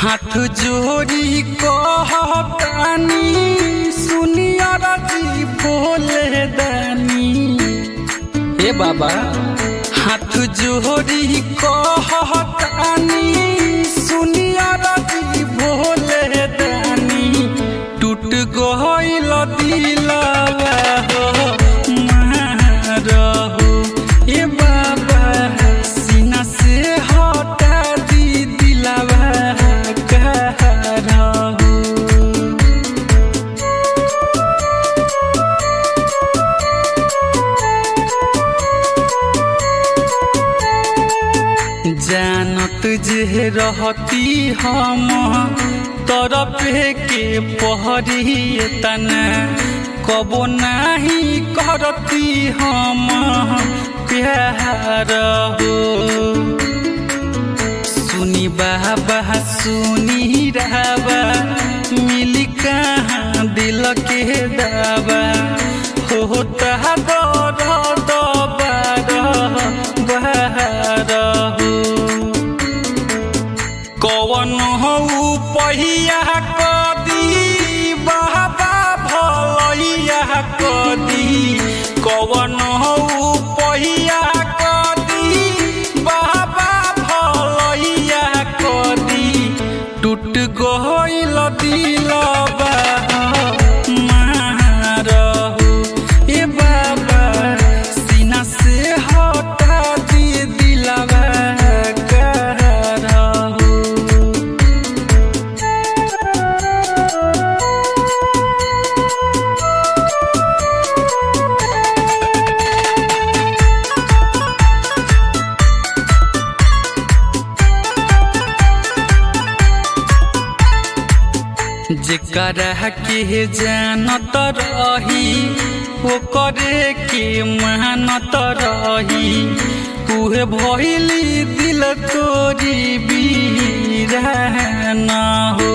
हाथ जोड़ी कहतानी सुनिया रजी बोले दानी ए बाबा हाथ जोड़ी कहतानी सुनिया रजी बोले दानी टूट गइल दिलवा हो मारहो ए बाबा सीना से हटा दी दिलवा करहो जानत जे रहती हम तरफे के पहरी तना कबो नाही करती हम प्यार हो सुनी बाबा सुनी राबा मिली कहाँ दिल के दावा होता दर्द बार बार हो कवन हो पहिया कदी बाबा भलैया कदी कवन हो पहिया कदी बाबा भलैया कदी टूट गइल दिलबा मारहु ए बाबा सीना से हटा दी दिलबा करहु जेकरा के जानत रही ओकरे के मानत रही उहे भइली दिल तोरी बीरान हो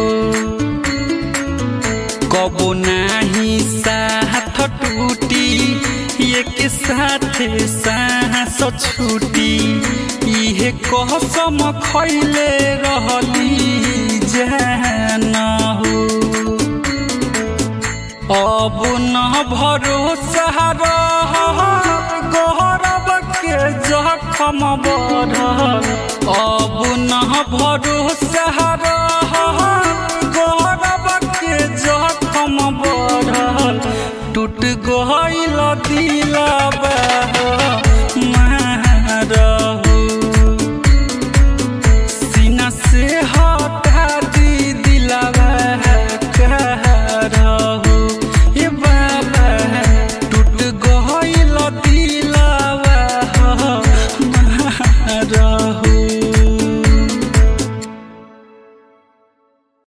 कबो नाही साथ टूटी एक साथ सांस छूटी इहे कसम खैले रहली जान हो अब न भरोसा रह गौरव के जखम बढ़ल अब न भरोसा रह गौरव के जखम बढ़ल टूट गइल दिलबा